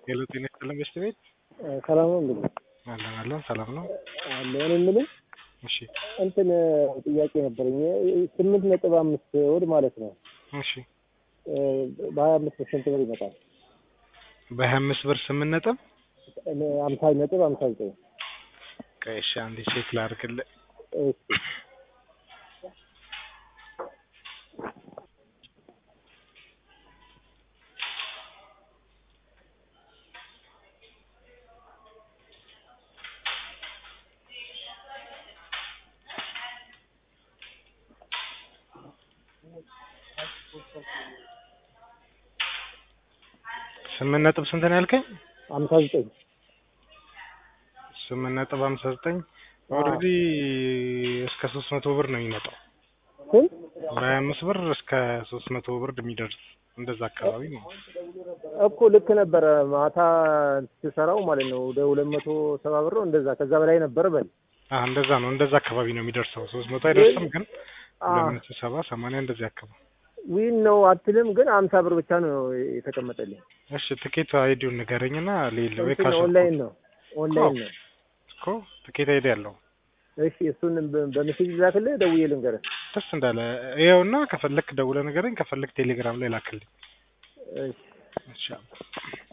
ሄሎ ጤና ይስጥልን በሽት ቤት ሰላም ነው እንግዲህ አለን አለን ሰላም ነው። አለ እኔ የምልህ እሺ እንትን ጥያቄ ነበረኝ። ስምንት ነጥብ አምስት ወር ማለት ነው እሺ በሀያ አምስት ስንት ብር ይመጣል? በሀያ አምስት ብር ስምንት ነጥብ አምሳ ነጥብ አምሳ ዘጠኝ ቆይ እሺ አንዴ ቼክ ላድርግልህ። እሺ ስምንት ነጥብ ስንት ነው ያልከኝ? አምሳ ዘጠኝ ስምንት ነጥብ ሀምሳ ዘጠኝ ኦልሬዲ እስከ ሶስት መቶ ብር ነው የሚመጣው። ስንት በሀያ አምስት ብር እስከ ሶስት መቶ ብር የሚደርስ እንደዛ አካባቢ ነው። እኮ ልክ ነበረ ማታ ስሰራው ማለት ነው ወደ ሁለት መቶ ሰባ ብር ነው እንደዛ ከዛ በላይ ነበር በል አዎ እንደዛ ነው እንደዛ አካባቢ ነው የሚደርሰው። ሶስት መቶ አይደርስም ግን አ ሁለት መቶ ሰባ ሰማንያ እንደዚህ አካባቢ። ዊን ነው አትልም፣ ግን አምሳ ብር ብቻ ነው የተቀመጠልኝ። እሺ ትኬት አይዲውን ንገረኝና ሌለ ወይ እንትን ካሽ ኦንላይን ነው ኦንላይን ነው። እኮ ትኬት አይዲ ያለው እሺ እሱን በ- በሜሴጅ ላክልህ፣ ደውዬ ልንገርህ። ደስ እንዳለ ይኸውና፣ ከፈለክ ደውለህ ንገረኝ፣ ከፈለክ ቴሌግራም ላይ ላክልኝ። እሺ እሺ